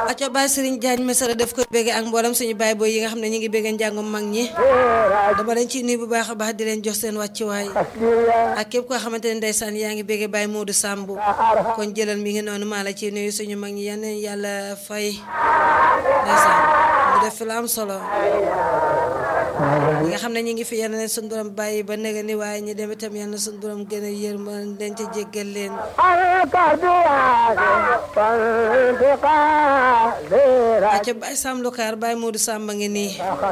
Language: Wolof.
aco Baye Serigne Diagne Mesara def ko bége ak mboolem suñu baay booy yi nga xam ne ñu ngi bége njàngum mag ñi dama leen ci nuyu bu baax a baax di leen jox seen wàccuwaay ak képp koo xamante ne ndeysaan yaa ngi bége Baye Modou Samb kon jëlal mi ngi noonu maa la ci nuyu suñu mag ñi yenn yàlla fay ndeysaan mu def fi la am solo ñi nga xam ne ñu ngi fi yal na leen suñu borom bàyyi ba nëga ni waaye ñu dem itam yal na suñu borom gën a yërma leen ca jéggal leen acca Baye Sam Lukaar Baye Modou Samb ngi nii